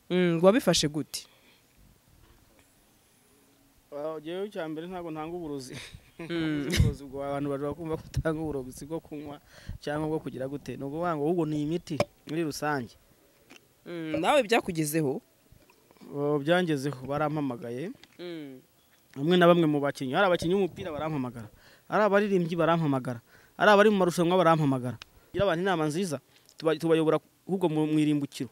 Mm, wabifashe gute ngewe icya mbere ntabwo ntanga uburozi uburozi bwa abantu bajya kumva ko utanga uburozi bwo kunywa cyangwa bwo kugira gute ni ukuvuga ngo ahubwo ni imiti muri rusange Mm, nawe byakugezeho Oh, byangezeho barampamagaye bamwe na bamwe mu bakinnyi ari abakinnyi b'umupira barampamagara ari abaririmbyi barampamagara ari abari mu marushanwa barampamagara iyo abantu inama nziza tuba- tubayobora ahubwo mu mu irimbukiro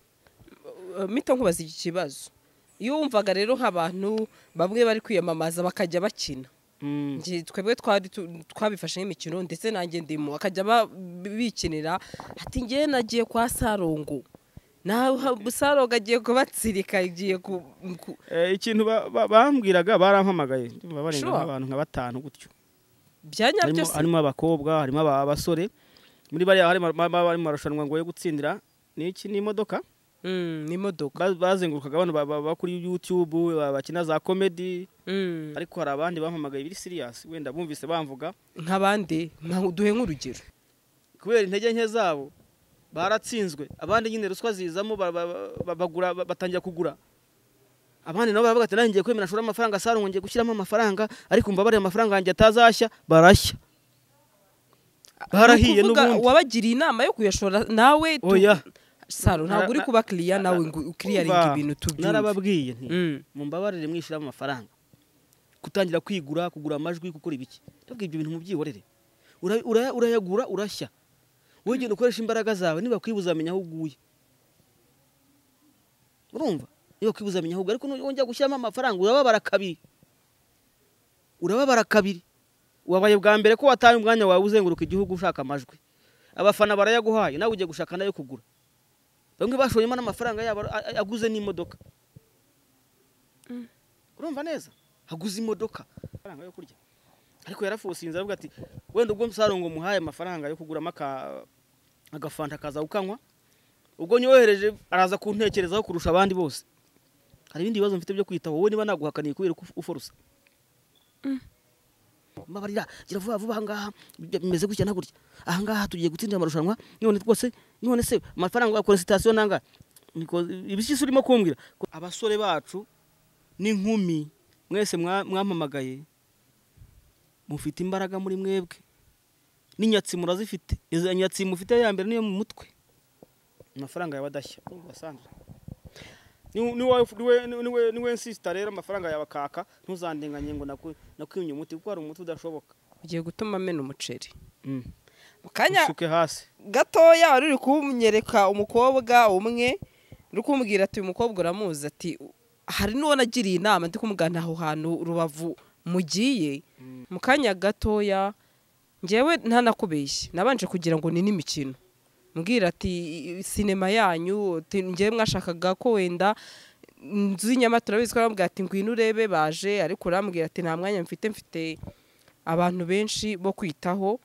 mito nkubaza iki kibazo iyo wumvaga rero nk'abantu bamwe bari kwiyamamaza bakajya bakina Mm. Njye twebwe twari tu- twabifashe nk'imikino ndetse nanjye ndimo bakajya ba- bikinira ati ngewe nagiye kwa sarongo nawe sarongo agiye kubatsirika agiye ku ku- Eh, ikintu ba- ba- bambwiraga barampamagaye ndumva barenga Sure. nk'abantu nka batanu gutyo bya nyabyo harimo se harimo abakobwa harimo aba- abasore muri bariya harimo ababa bari mu marushanwa ngo yo gutsindira ni iki ni imodoka Mm, ni imodoka Ba- bazengurukaga bano ba- ba- ba kuri youtube ba- bakina za komedi Mm, ariko hari abandi bampamagaye biri siriyasi wenda bumvise bamvuga nk'abandi nka- duhe nk'urugero kubera intege nke zabo baratsinzwe abandi nyine ruswa zizamo ba- ba- ba- bagura ba- batangira kugura abandi nabo baravuga ati nanjye ngiye kwemera nshoramo amafaranga sarongo ngiye gushyiramo amafaranga ariko mbabarira amafaranga yanjye atazashya barashya Ni barahiye ukuvuga, n'ubundi wabagiriye inama yo kuyashora nawe tu- oya saro ntabwo uri Na- kuba kiriya nawe ngo ukiriyaringa Umva, ibintu tubyumve narababwiye nti Mm. mumbabarire mwishyiramo amafaranga gutangira kwigura kugura amajwi gukora ibiki ndabwo ibyo bintu mubyihorere Ura- ura- urayagura urashya wowe genda ukoresha imbaraga zawe niba kwibuza amenya aho uguye urumva niba kwibuza amenya aho uguye ariko nongera gushyiramo amafaranga urababara kabiri urababara kabiri wabaye bwa mbere ko wataye umwanya wawe uzenguruka igihugu ushaka amajwi abafana barayaguhaye nawe ugiye gushaka nayo kugura bamwe bashoyemo n'amafaranga yabo a- a- aguze n'imodoka urumva neza haguze imodoka amafaranga yo kurya ariko yarafusinze aravuga ati wenda ubwo msarongo muhaye amafaranga yo kuguramo aka- agafanta akaza ukanywa ubwo nyohereje araza kuntekerezaho kurusha abandi bose hari ibindi bibazo mfite byo kwitaho wowe niba naguhakaniye kubera ko uforosa mbabarira gira vuba vuba ahangaha bimeze gutya na gutya ahangaha tugiye gutsindira amarushanwa none rwose none se amafaranga wakora sitasiyo nangahe Niko- ibishyisi urimo kumbwira Ko abasore bacu n'inkumi mwese mwa- mwampamagaye mufite imbaraga muri mwebwe n'inyatsi murazifite izo nyatsi mufite ya mbere niyo mu mutwe amafaranga yawe adashya urumva Sandra? Ni- ni wowe- ni wowe- ni wowe- ni wowe nsisita rero amafaranga yawe akaka ntuzandenganye ngo naku- nakwimye umuti kuko hari umuti udashoboka ugiye gutuma amena umuceri Mm. mu kanya usuke hasi gatoya wari uri kunyereka umukobwa umwe uri kumubwira ati uyu mukobwa uramuzi ati hari n'uwo nagiriye inama ndi kumugana aho hantu rubavu mugiye mu kanya gatoya ngewe ntanakubeshye nabanje kugira ngo ni n'imikino mbwira ati sinema yanyu ati, ngewe mwashakaga ko wenda inzu y'inyamata urabizi ko arambwira ati ngwino urebe baje ariko urambwira ati nta mwanya mfite mfite abantu benshi bo kwitaho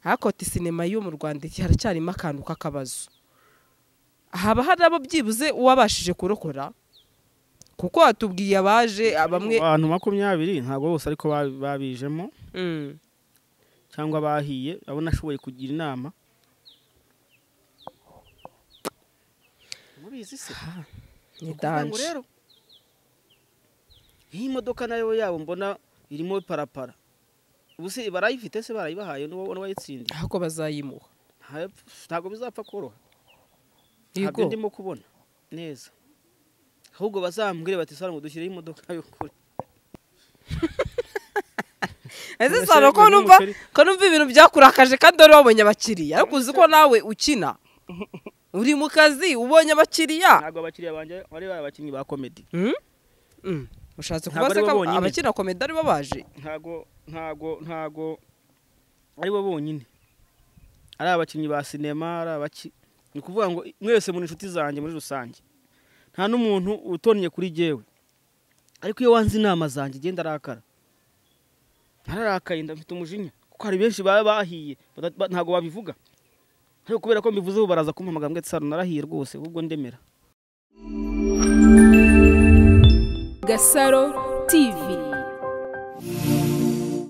ariko ati sinema yo mu rwanda iki haracyarimo akantu k'akabazo haba hari abo byibuze uwabashije kurokora kuko watubwiye abaje bamwe abantu makumyabiri ntabwo bose ariko ba- babijemo Mm. cyangwa bahiye abo nashoboye kugira inama mubizi se ni Ukuvuga ngo danje rero iyi modoka nayo yabo mbona irimo parapara ubu se barayifite se barayibahaye n'uwo n'uwayitsindiye ahubwo bazayimuha Nta- ntabwo bizapfa koroha yego ntabyo ndimo kubona neza ahubwo bazambwire bati sara ngo dushyireho imodoka y'ukuri ese None se sano ko uyu ni numva umuceri? ko numva ibintu byakurakaje kandi wari wabonye abakiriya ariko uzi ko nawe ukina uri mu kazi ubonye abakiriya ntabwo abakiriya banjye bari bari abakinnyi ba komedi Mm? Mm. ushatse Ntabwo kuba se ari bo ko bonyine. abakina komedi ari bo baje ntago ntago ntago ari bo bonyine ari abakinnyi ba sinema ari abaki ni ukuvuga ngo mwese muri inshuti zanjye muri rusange nta n'umuntu utonnye kuri jyewe ariko iyo wanze inama zanjye genda arakara ntararakaye ndafite umujinya kuko hari benshi baba bahiye bata- ba- ntago babivuga ariko kubera ko mbivuze ubu baraza kumpamagara mbwira ati saro narahiye rwose ahubwo ndemera Gasaro TV.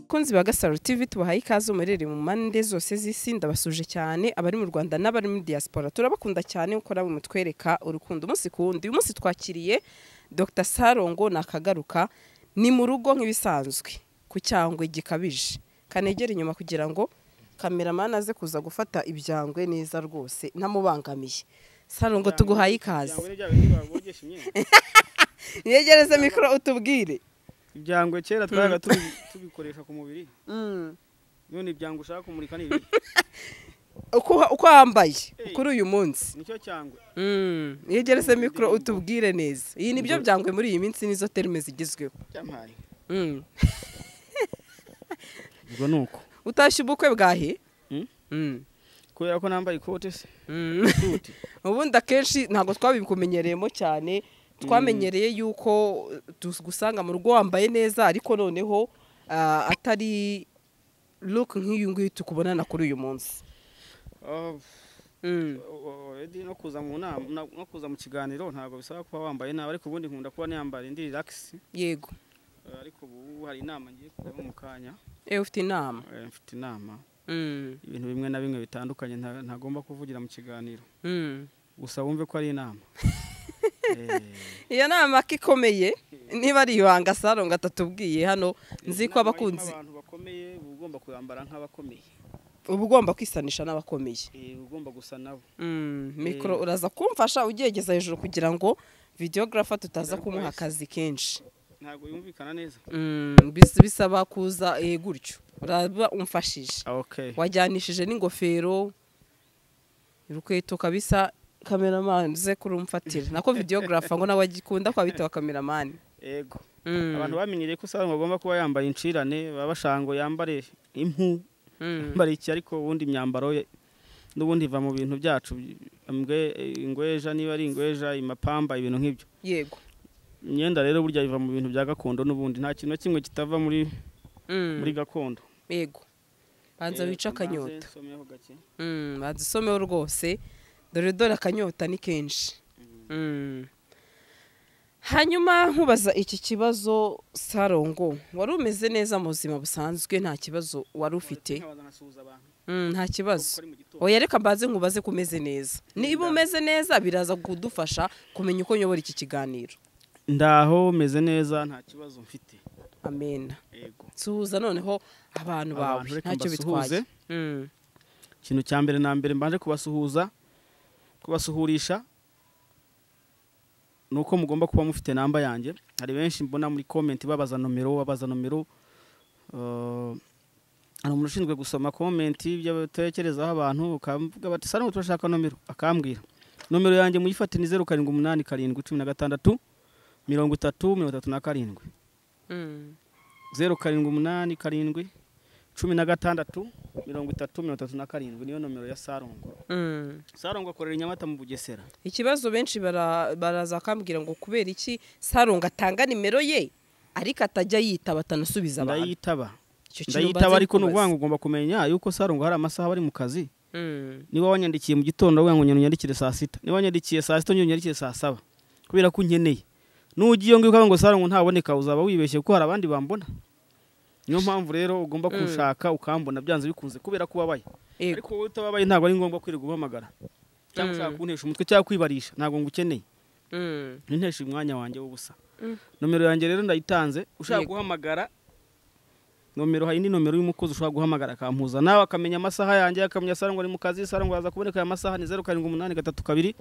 ko bakunzi ba gasaro tv tubahaye ikaze muherereye mu mpande zose z'isi ndabasuje cyane abari mu rwanda n'abari muri diaspora turabakunda cyane kuko nabo mutwereka urukundo umunsi ku wundi uyu munsi twakiriye dr sarongo nakagaruka ni mu rugo nk'ibisanzwe ku cyangwe gikabije kanegera inyuma kugira ngo kameramani aze kuza gufata ibyangwe neza rwose ntamubangamiye sarongo tuguhaye ikaze yegereze mikoro utubwire ibyangwe kera twabaga tubi- tubikoresha ku mubiri none ibyangwe ushaka kumurika ni ibi uko uko wambaye kuri uyu munsi nicyo cyangwe Mm, yegereze mikoro utubwire neza iyi nibyo byangwe muri iyi minsi nizo terime zigezweho cyamari Mm. ubwo ni uko utashye ubukwe bwahe Mm? Mm. kubera ko nambaye ikote se Mm. ubundi akenshi ntabwo twabikumenyereyemo cyane twamenyereye yuko tugusanga mu rugo wambaye neza ariko noneho ah, atari look nk'iyi ngiyi tukubonana kuri uyu munsi Oh, Mm. oh, oh, Eddie, no kuza mu nama na- no kuza mu kiganiro ntabwo bisaba kuba wambaye nabi ariko ubundi nkunda kuba niyambara indi relax yego Eh, ariko ubu hari inama ngiye kujyaho mu kanya ewe ufite inama Eh, mfite inama Mm. ibintu bimwe na bimwe bitandukanye nta- ntagomba kuvugira mu kiganiro Mm. gusa wumve ko ari inama Eh, iyo nama ko ikomeye niba ari ibanga sarongo atatubwiye hano nzi ko inama abakunzi irimo abantu bakomeye uba ugomba kuyambara nk'abakomeye uba ugomba kwisanisha n'abakomeye Eh, uba ugomba gusa nabo Mm, mikoro uraza kumfasha ugegeza hejuru kugira ngo videogarafa tutaza kumuha akazi kenshi ntabwo yumvikana neza Mm, bis- bisaba kuza eh, gutyo uraba umfashije okay wajyanishije n'ingofero urukweto kabisa kameramani ze kurumfatira nako videogarafa ngo nawe agikunda ko abita kameramani ego Mm, abantu bamenyereye ko usanga bagomba kuba yambaye incirane baba bashango yambare impu mm, yambare iki ariko ubundi imyambaro ye n'ubundi iva mu bintu byacu Imbwe- ingweja niba ari ingweja imapamba ibintu nk'ibyo yego imyenda rero burya iva mu bintu bya gakondo n'ubundi nta kintu na kimwe kitava muri Mm, muri gakondo yego banza Eh, wice mbanze akanyota nsomeho gake. Mm, banza usomeho rwose dore dore akanyota ni kenshi Mm. hanyuma nkubaza iki kibazo sarongo wari umeze neza mu buzima busanzwe nta kibazo wari ufite Nkabanza nkasuhuza abantu Mm, nta kibazo bari mu gitondo oya reka mbanze nkubaze ko umeze neza niba umeze neza biraza kudufasha kumenya uko nyobora iki kiganiro ndaho meze neza nta kibazo mfite amena yego suhuza noneho abantu bawe Abantu reka ntacyo mbasuhuze. bitwaye Mm, ikintu cya mbere na mbere mbanje kubasuhuza kubasuhurisha ni uko mugomba kuba mufite namba yanjye hari benshi mbona muri komenti babaza nomero babaza nomero eh, hari umuntu ushinzwe gusoma komenti ibyo batekerezaho abantu ukavuga bati sara turashaka nomero akambwira nomero yanjye muyifate ni zeru karindwi umunani karindwi cumi na gatandatu mirongo itatu mirongo itatu na karindwi mm, zeru karindwi umunani karindwi cumi na gatandatu mirongo itatu mirongo itatu na karindwi niyo nomero ya sarongo mm. sarongo akorera i nyamata mu bugesera ikibazo benshi bara- baraza akambwira ngo kubera iki sarongo atanga nimero ye ariko atajya yitaba atanasubiza abantu ndayitaba Icyo kintu ndayitaba mbanza ariko ni kukubaza. ukuvuga ngo ugomba kumenya yuko sarongo hari amasaha bari mu kazi Mm, niba wanyandikiye mu gitondo uravuga ngo nyandikire saa sita niba wanyandikiye saa sita ngenda unyandikire saa saba kubera ko unkeneye n'ujya iyo ngiyo ukavuga ngo sarongo ntaboneka uzaba wibeshye kuko hari abandi bambona niyo mpamvu rero ugomba Mm. kunshaka ukambona byanze bikunze kubera ko ubabaye yego ariko wowe utababaye ntabwo ari ngombwa kwirirwa uhamagara cyangwa Mm. ushaka kuntesha umutwe cyangwa kwibarisha ntabwo ngukeneye Mm, ntinteshe umwanya wanjye w'ubusa Mm. nomero yanjye rero ndayitanze ushaka Yego. guhamagara nomero hari indi nomero y'umukozi ushobora guhamagara akampuza nawe akamenya amasaha yanjye akamenya sarangwa ari mu kazi sarangwa aza kuboneka aya masaha ni zeru karindwi umunani gatatu kabiri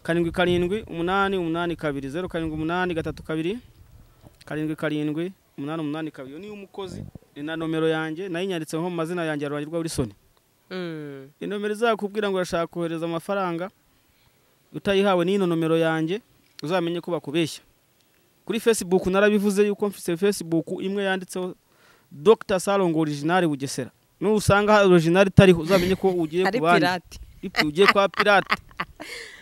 karindwi karindwi umunani umunani kabiri zeru karindwi umunani gatatu kabiri karindwi karindwi umunani umunani kabiri iyo niyo umukozi ni na nomero yanjye nayinyanditseho mu mazina yanjye ya rurangi rwa Wilson mm, iyi nomero izakubwira ngo urashaka kohereza amafaranga utayihawe n'ino nomero yanjye uzamenye ko bakubeshya kuri facebook narabivuze yuko mfite facebook imwe yanditseho dr salongo original bugesera nusanga original itariho uzamenye ko ugiye ari ku bandi pirate Ipi- ugiye kwa pirate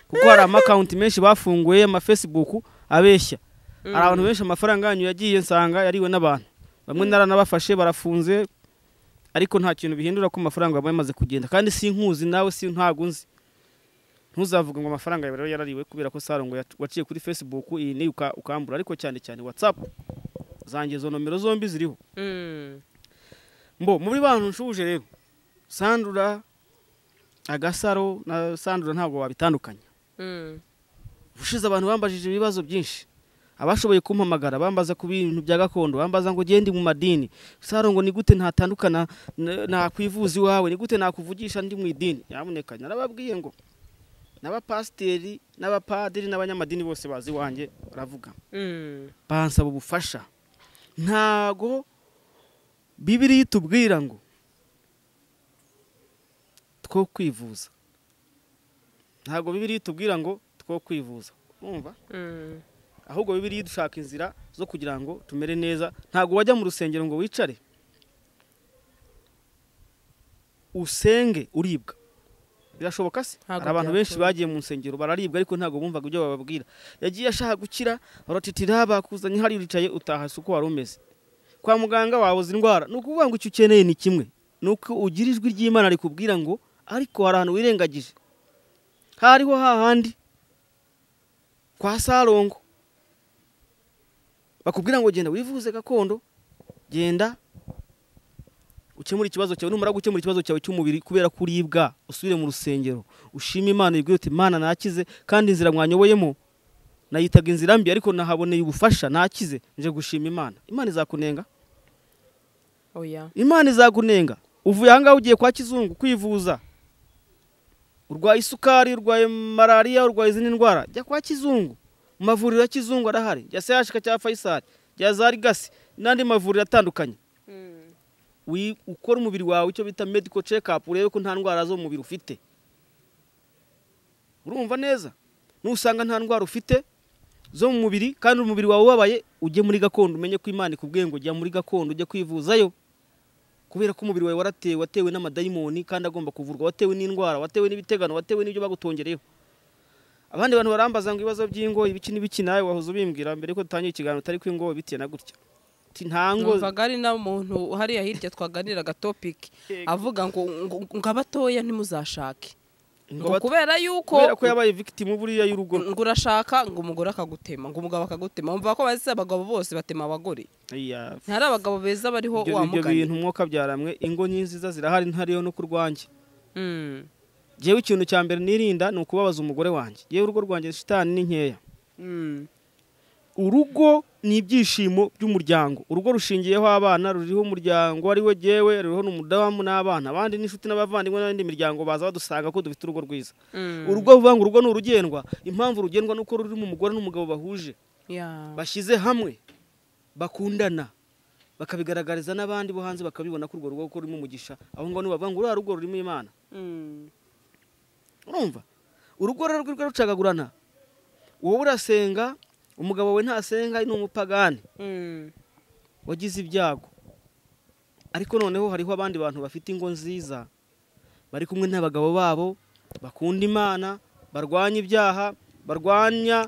kuko hari amakawunti menshi bafunguye amafacebook abeshya hari abantu benshi amafaranga yanyu yagiye nsanga yariwe n'abantu bamwe naranabafashe barafunze ariko nta kintu bihindura ko amafaranga yabaye amaze kugenda kandi sinkuzi nawe si ntago nzi ntuzavuga ngo amafaranga yawe rero yarariwe kubera ko sarongo yac- waciye kuri facebook iyi ni uka- ukambura ariko cyane cyane whatsapp zanjye izo nomero zombi ziriho Mm, mbo muri bantu nshuje rero sandura agasaro na sandura ntabwo wabitandukanya Mm. ushize abantu bambajije ibibazo byinshi abashoboye kumpamagara bambaza ku bintu bya gakondo bambaza ngo gende mu madini saro ngo ni gute ntatandukana na- nakwivuza iwawe ni gute nakuvugisha ndi mu idini nyamuneka narababwiye ngo n'abapasiteri n'abapadiri n'abanyamadini bose bazi iwanjye baravuga Mm. bansaba ubufasha ntago bibiriya itubwira ngo two kwivuza ntago bibiriya itubwira ngo two kwivuza umva Mm. ahubwo bibiriya dushaka inzira zo kugira ngo tumere neza ntago wajya mu rusengero ngo wicare usenge uribwa birashoboka se Ntago hari abantu benshi byakunda. bagiye mu nsengero bararibwa ariko ntago bumvaga ibyo bababwira yagiye ashaka gukira baratitira bakuzanye hari uricaye utaha si uko wari umeze kwa muganga wabuze indwara ni ukuvuga ngo icyo ukeneye ni kimwe ni uko ugira ijwi ry'imana rikubwira ngo ariko hari ahantu wirengagije hariho hahandi kwa sarongo bakubwira ngo genda wivuze gakondo genda ukemura ikibazo cyawe numara gukemura ikibazo cyawe cy'umubiri kubera ko uribwa usubire mu rusengero ushime imana ibwire uti imana nakize kandi inzira mwanyoboyemo nayitaga inzira mbi ariko nahaboneye ubufasha nakize nje gushima imana imana izakunenga Oya. imana izagunenga uvuye ahangaha ugiye kwa kizungu kwivuza urwaye isukari urwaye malariya urwaye izindi ndwara jya kwa kizungu mu mavuriro ya kizungu arahari jya sehashika cya fayisari jya za rigasi n'andi mavuriro atandukanye Mm. wi- ukora umubiri wawe icyo bita medical check up urebe ko nta ndwara zo mu mubiri ufite urumva neza nusanga nta ndwara ufite zo mu mubiri kandi umubiri wawe ubabaye ujye muri gakondo umenye ko imana ikubwiye ngo jya muri gakondo ujye kwivuzayo kubera ko umubiri wawe waratewe watewe n'amadayimoni kandi agomba kuvurwa watewe n'indwara watewe n'ibitegano watewe n'ibyo bagutongereyeho abandi bantu barambaza ngo ibibazo by'ingo ibiki n'ibiki nawe wahoze ubimbwira mbere ko dutangiye ikiganiro utari ko ingo bitiye na gutya Uti, nta ngo numvaga ari na muntu hariya hirya twaganiraga topic avuga ngo ngo- ngo abatoya ntimuzashake ingo ngo bato- kubera yuko kubera ko yabaye victim buriya y'urugo ngo urashaka ngo umugore akagutema ngo umugabo akagutema wumva ko bazi abagabo bose batema abagore iya ntari abagabo beza bariho ibyo wa ibyo mugani bintu mwuka byaramwe ingo nyiziza zirahari ntariyo no kurwanjye Mm. jewe ikintu cya mbere nirinda ni ukubabaza umugore wanjye yewe urugo rwanjye shitani ni nkeya Mm. urugo ni ibyishimo by'umuryango urugo rushingiyeho abana ruriho umuryango ari we jyewe ruriho n'umudamu n'abana abandi n'inshuti n'abavandimwe n'indi miryango baza badusanga ko dufite urugo rwiza Mm. urugo vuga ngo urugo ni urugendwa impamvu rugendwa ni uko rurimo umugore n'umugabo bahuje Yeah. bashyize hamwe bakundana bakabigaragariza n'abandi bo hanze bakabibona ko urwo rugo kuko rurimo umugisha aho ngaho nibavuga ngo uriya rugo rurimo imana Mm. urumva urugo rero rwirwa rucagagurana wowe urasenga umugabo we ntasenga ni umupagani Mm. wagize ibyago ariko noneho hariho abandi bantu bafite ingo nziza bari kumwe n'abagabo babo bakunda imana barwanya ibyaha barwanya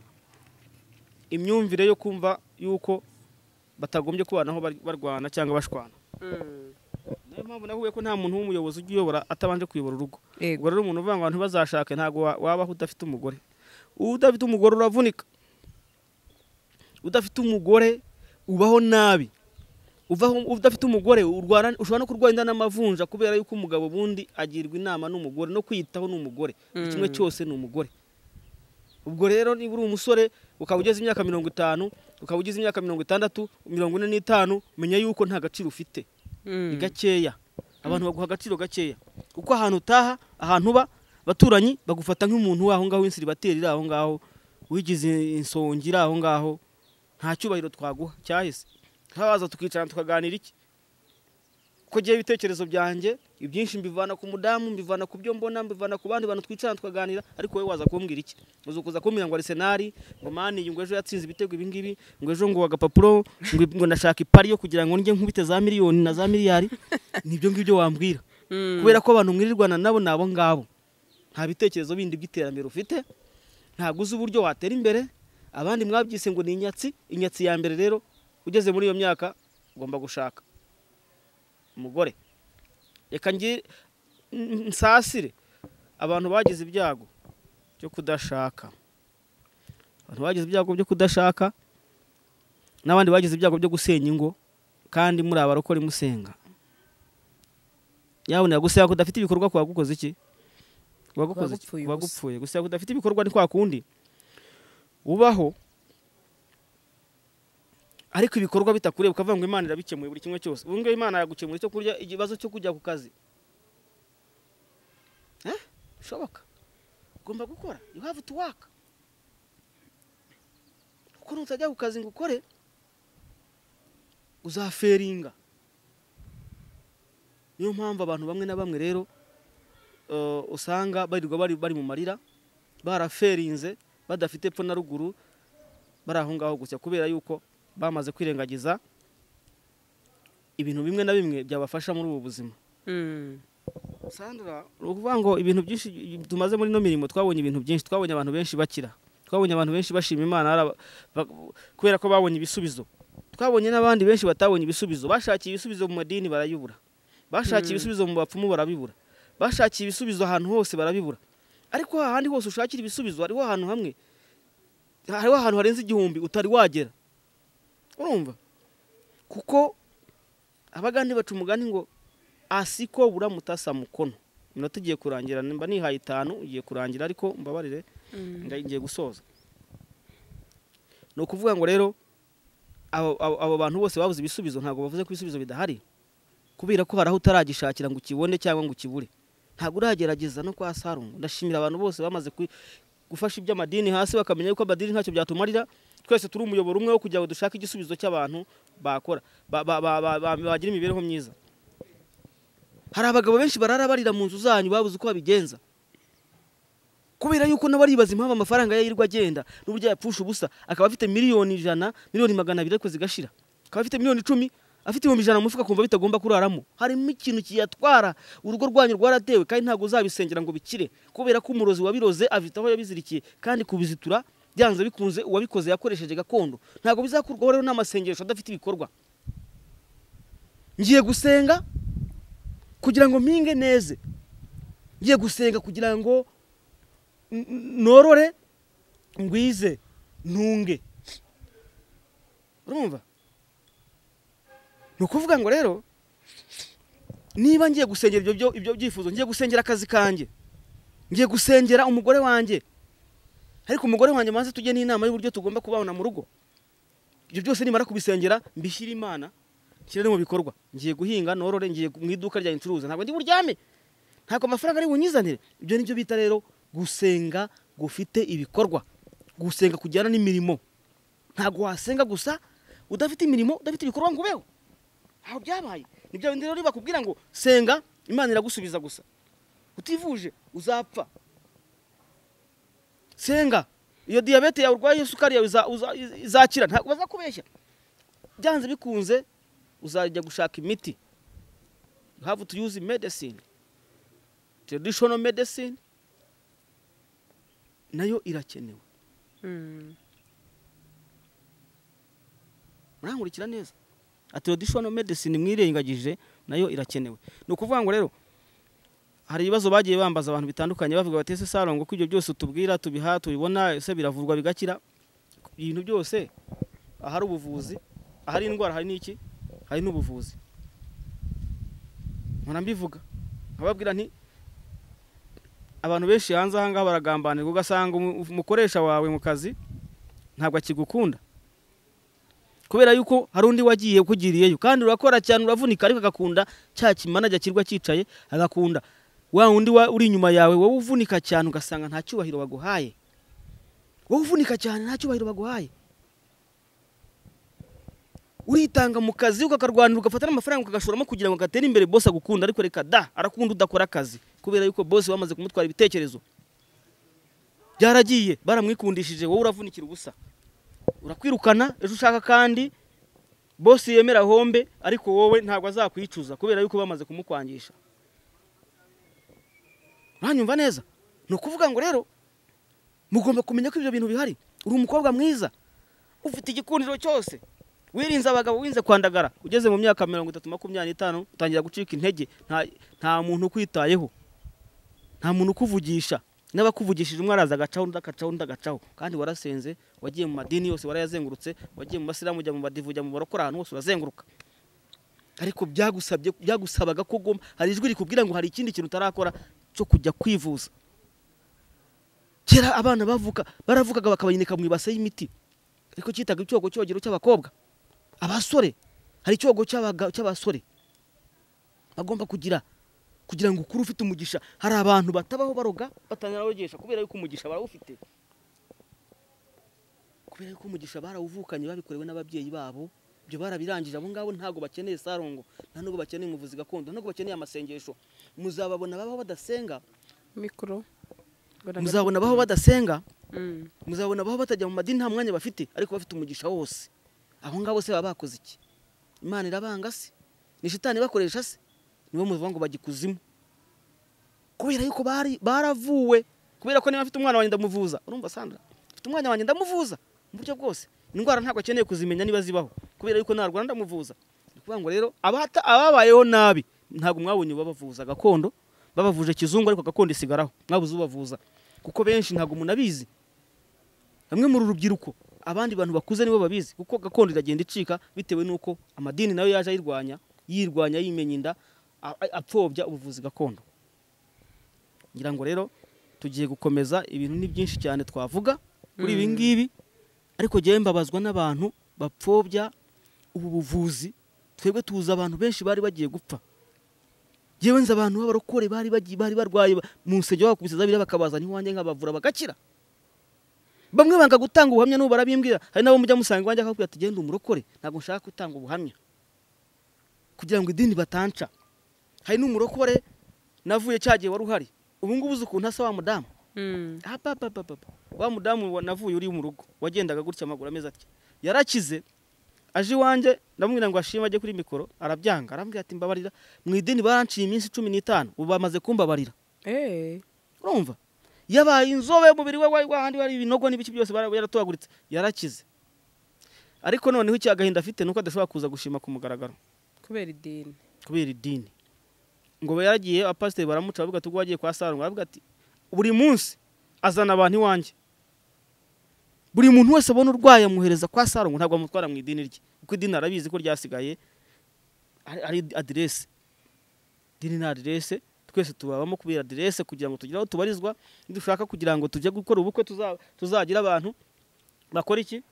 imyumvire yo kumva yuko batagombye kubanaho bar- barwana cyangwa bashwana Mm. niyo mpamvu navuye ko nta muntu w'umuyobozi ujya uyobora atabanje kuyobora urugo Yego. ubwo rero umuntu uvuga ngo abantu ntibazashake ntabwo wa- wabaho udafite umugore udafite umugore uravunika udafite umugore ubaho nabi uvaho udafite umugore urwara ushobora no kurwara inda n'amavunja kubera yuko umugabo ubundi agirwa inama n'umugore no kwiyitaho n'umugore buri kimwe Mm. cyose ni umugore ubwo rero niba uri umusore ukaba ugeze imyaka mirongo itanu ukaba ugeze imyaka mirongo itandatu mirongo ine n'itanu menya yuko nta gaciro ufite Mm. ni gakeya abantu baguha agaciro gakeya kuko ahantu utaha ahantu uba abaturanyi bagufata nk'umuntu waho ngaho w'insiribateri iri aho ngaho wigize insongi iri aho ngaho nta cyubahiro twaguha cyahise habaza tukicara tukaganira iki ko ngewe ibitekerezo byanjye ibyinshi mbivana ku mudamu mbivana ku byo mbona mbivana ku bandi bantu twicara tukaganira ariko wowe waza kumbwira iki uza kuza kumbwira ngo arisenari ngo mani iyi ngo ejo yatsinze ibitego ibingibi ngo ejo ngo agapapuro ngo ngo ndashaka ipari yo kugira ngo njye nkubite za miliyoni na za miliyari nibyo ngibyo wambwira Mm. kubera ko abantu mwirirwana nabo ni abo ngabo nta bitekerezo bindi by'iterambere ufite ntabwo uzi uburyo watera imbere abandi mwabyise ngo ni inyatsi inyatsi ya mbere rero ugeze muri iyo myaka ugomba gushaka umugore reka ngi- n- nsasire abantu bagize ibyago byo kudashaka abantu bagize ibyago byo kudashaka n'abandi bagize ibyago byo gusenya ingo kandi muri abarokore musenga yabona gusa yako udafite ibikorwa kwa gukoze iki kuba gukoze iki gupfuye kuba ubusa. gupfuye gusa yako udafite ibikorwa ni kwa kundi ubaho ariko ibikorwa bitakureba ukavuga ngo imana irabikemuye buri kimwe cyose ubu ngubu imana yagukemura icyo kurya ikibazo cyo kujya ku kazi Eh? bishoboka ugomba gukora you have to work kuko nutajya ku kazi ngo ukore uzaferinga niyo mpamvu abantu bamwe na bamwe rero eh, usanga barirwa bari bari mu marira baraferinze badafite epfo na ruguru bari aho ngaho gusa kubera yuko bamaze kwirengagiza ibintu bimwe na bimwe byabafasha muri ubu buzima Mm. sandra ni ukuvuga ngo ibintu byinshi tumaze muri ino mirimo twabonye ibintu byinshi twabonye abantu benshi bakira twabonye abantu benshi bashima imana hari aba- ba- kubera ko babonye ibisubizo twabonye n'abandi benshi batabonye ibisubizo bashakiye ibisubizo mu madini barayibura bashakiye ibisubizo mu bapfumu barabibura bashakiye ibisubizo ahantu hose barabibura ariko ahandi hose ushakira ibisubizo hariho ahantu hamwe hariho ahantu harenze igihumbi utari wagera urumva kuko abagande baca umugani ngo asiko buramutasa mukono minota igiye kurangira mba nihaye itanu igiye kurangira ariko mbabarire nda- ngiye gusoza ni ukuvuga ngo rero abo- abo abo bantu bose babuze ibisubizo ntabwo bavuze ko ibisubizo bidahari kubera ko hari aho utaragishakira ngo ukibone cyangwa ngo ukibure ntabwo uragerageza no kwa sarungu ndashimira abantu bose bamaze ku- gufasha iby'amadini hasi bakamenya yuko amadini ntacyo byatumarira twese turi umuyoboro umwe wo kugira ngo dushake igisubizo cy'abantu bakora ba- ba- ba- ba- ba- bagira imibereho myiza hari abagabo benshi barara barira mu nzu zanyu babuze uko babigenza kubera yuko nabo aribaza impamvu amafaranga ye yirirwa agenda n'uburyo yapfusha ubusa akaba afite miliyoni ijana miliyoni magana abiri ariko zigashira akaba afite miliyoni icumi afite ibihumbi ijana mu mufuka akumva bitagomba kuraramo harimo ikintu kiyatwara urugo rwanyu rwaratewe kandi ntabwo uzabisengera ngo bikire kubera ko umurozi wabiroze afite aho yabizirikiye kandi kubizitura byanze bikunze uwabikoze yakoresheje gakondo ntabwo bizakurwaho rero n'amasengesho adafite ibikorwa ngiye gusenga kugira ngo mpinge neze ngiye gusenga kugira ngo n- n- norore ngwize ntunge urumva ni ukuvuga ngo rero niba ngiye gusengera ibyo byo- ibyo byifuzo ngiye gusengera akazi kanjye ngiye gusengera umugore wanjye ariko umugore wanjye maze tujye n'inama y'uburyo tugomba kubabona mu rugo ibyo byose nimara kubisengera mbishyire imana nshyire no mu bikorwa ngiye guhinga norore ngiye mu iduka rya incuruza ntabwo ndi buryame ntabwo amafaranga ari bunyizanire ibyo ni byo bita rero gusenga gufite ibikorwa gusenga kujyana n'imirimo ntabwo wasenga gusa udafite imirimo udafite ibikorwa ngo ubeho aho byabaye ni bya bindi rero bakubwira ngo senga imana iragusubiza gusa utivuje uzapfa senga iyo diyabete yawe urwaye isukari yawe iza- uza- izakira ntabwo bazakubeshya byanze bikunze uzajya gushaka imiti you have to use medicine traditional medicine nayo irakenewe Mm. murankurikira neza ati traditional medicine mwirengagije nayo irakenewe ni ukuvuga ngo rero hari ibibazo bagiye bambaza abantu bitandukanye bavuga bati ese sarongo ko ibyo byose utubwira tubiha tubibona ese biravurwa bigakira ibintu byose ahari ubuvuzi ahari indwara hari n'iki hari n'ubuvuzi mpora mbivuga nkababwira nti abantu benshi hanze aha ngaha baragambanirwa ugasanga umu- umukoresha wawe mu kazi ntabwo akigukunda kubera yuko hari undi wagiye ukugiriyeyo kandi urakora cyane uravunika ariko agakunda cya kimana kirwa cyicaye agakunda wa undi wa- uri inyuma yawe wowe uvunika cyane ugasanga nta cyubahiro waguhaye wowe uvunika cyane nta cyubahiro baguhaye uritanga mu kazi ukakarwanira ugafata n'amafaranga ukagashoramo kugira ngo gatere imbere bose agukunda ariko reka da arakunda udakora akazi kubera yuko bose bamaze kumutwara ibitekerezo byaragiye baramwikundishije wowe uravunikira ubusa urakwirukana ejo ushaka kandi bosi yemera hombe ariko wowe ntabwo azakwicuza kubera yuko bamaze kumukwangisha uranyumva neza ni ukuvuga ngo rero mugomba kumenya ko ibyo bintu bihari uri umukobwa mwiza ufite igikundiro cyose wirinze abagabo wirinze kwandagara ugeze mu myaka mirongo itatu makumyabiri n'itanu utangira gucika intege nta, nta muntu ukwitayeho nta muntu ukuvugisha n'abakuvugishije umwe araza agacaho undi agacaho undi agacaho kandi warasenze wagiye mu madini yose warayazengurutse wagiye mu masilamu ujya mu badivu ujya mu barokora ahantu hose urazenguruka ariko byagusabye byagusabaga ko ugomba hari ijwi rikubwira ngo hari ikindi kintu utarakora cyo kujya kwivuza kera abana bavuka baravukaga bakabayinika mu ibase y'imiti ariko cyitaga icyogo cyogero cy'abakobwa abasore hari icyogo cy'abaga- cy'abasore bagomba kugira kugira ngo ukure ufite umugisha hari abantu batabaho baroga batangira barogesha kubera yuko umugisha barawufite kubera yuko umugisha barawuvukanye babikorewe n'ababyeyi babo ibyo barabirangije abo ngabo ntabwo bakeneye sarongo nta nubwo bakeneye umuvuzi gakondo ntabwo bakeneye amasengesho muzababona babaho badasenga mikoro muzabona babaho badasenga Mm. muzabona abaho batajya mu madini nta mwanya bafite ariko bafite umugisha wose abo ngabo se baba bakoze iki imana irabanga se ni shitani bakoresha se nibo muvuga ngo bajya ikuzimu kubera yuko bari baravuwe kubera ko niba mfite umwana wanjye ndamuvuza urumva sandra mfite umwana wanjye ndamuvuza mu buryo bwose indwara ntabwo akeneye kuzimenya niba zibaho kubera yuko narwara ndamuvuza ni ukuvuga ngo rero abata- ababayeho nabi ntabwo mwabonye babavuza gakondo babavuje kizungu ariko gakondo isigaraho mwabuze ubavuza kuko benshi ntabwo umuntu abizi bamwe mu rubyiruko abandi bantu bakuze nibo babizi kuko gakondo iragenda icika bitewe n'uko amadini nayo yaje ayirwanya yirwanya yimenya inda a- a- apfobya ubuvuzi gakondo ngira ngo rero tugiye gukomeza ibintu ni byinshi cyane twavuga kuri ibi ngibi ariko ngewe mbabazwa n'abantu bapfobya ubu buvuzi twebwe tuzi abantu benshi bari bagiye gupfa ngewe nzi abantu b'abarokore bari bagiye- bari barwaye ba- mu nsengero bakubise zabiri bakabazana iwanjye nkabavura bagakira bamwe banga gutanga ubuhamya n'ubu barabimbwira hari n'abo mujya musanga iwanjye akakubwira ati genda umurokore ntabwo nshaka gutanga ubuhamya kugira ngo idini batanca hari n'umurokore navuye cya gihe wari uhari ubu ngubu uzi ukuntu asa wa mudamu Mm. apapapapa wa mudamu wa- navuye uri mu rugo wagendaga gutya amaguru ameze atya yarakize aje iwanjye ndamubwira ngo ashime ajye kuri mikoro arabyanga arambwira ati mbabarira mu idini baranciye iminsi cumi n'itanu ubu bamaze kumbabarira Eh. urumva yabaye inzobe umubiri we wari wahandi wari ibinogo n'ibiki byose bara- yaratobaguritse yarakize ariko noneho icyo agahinda afite ni uko adashobora kuza gushima ku mugaragaro kubera idini kubera idini ngo we yaragiye abapasiteri baramuca bavuga ati ubwo wagiye kwa sarongo aravuga ati buri munsi azana abantu iwanjye buri muntu wese abona urwaye amuhereza kwa sarongo ntabwo amutwara mu idini rye kuko idini arabizi ko ryasigaye ari- ari aderese idini ni aderese twese tubabamo kubera aderese kugira ngo tugire aho tubarizwa nidushaka kugira ngo tujye gukora ubukwe tuza- tuzagira abantu bakora iki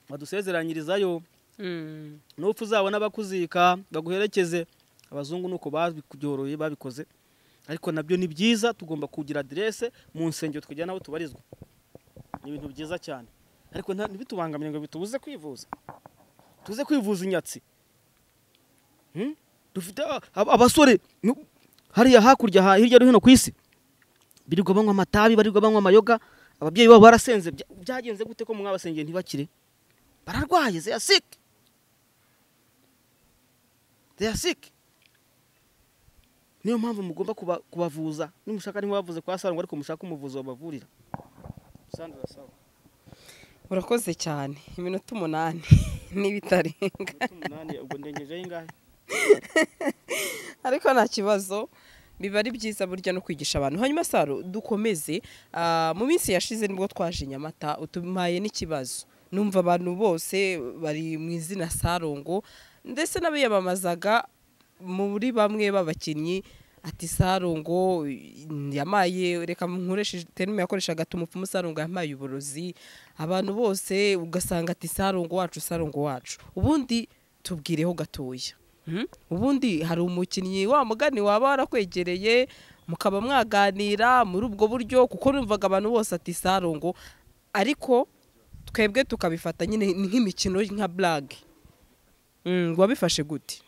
badusezeranyirizayo Mm. n'upfa uzabona abakuzika baguherekeze abazungu ni uko babyoroye babikoze ariko nabyo ni byiza tugomba kugira aderese mu nsengero tukagira n'aho tubarizwa ni ibintu byiza cyane ariko nta- ntibitubangamire ngo bitubuze kwivuza tuze kwivuza inyatsi Hmm? dufite a- ab- abasore nu- hariya hakurya ha- hirya no hino ku isi birirwa banywa amatabi barirwa banywa amayoga ababyeyi babo barasenze Bya- byagenze gute ko mwabasengeye ntibakire bararwaye they are sick they are sick niyo mpamvu mugomba kuba- kubavuza nimushaka niba bavuze kwa sarangwa ariko mushaka umuvuzi wabavurira Sandra, sawa. urakoze cyane iminota umunani n'ibitarenga Umunota umunani, ubwo ndengejeho ingahe ariko nta kibazo biba ari byiza burya no kwigisha abantu hanyuma saro dukomeze ah, mu minsi yashize nibwo twaje i nyamata utumaye n'ikibazo numva abantu bose bari mu izina sarongo ndetse n'abiyamamazaga muri bamwe b'abakinnyi ati sarongo yamaye reka nkoreshe terime yakoreshaga ati umupfumu sarongo yamaye uburozi abantu bose ugasanga ati sarongo wacu sarongo wacu ubundi tubwireho gatoya Mhm. ubundi hari umukinnyi wa mugani waba warakwegereye mukaba mwaganira muri ubwo buryo kuko numvaga abantu bose ati sarongo ariko twebwe tukabifata nyine nk'imikino nka burage wabifashe gute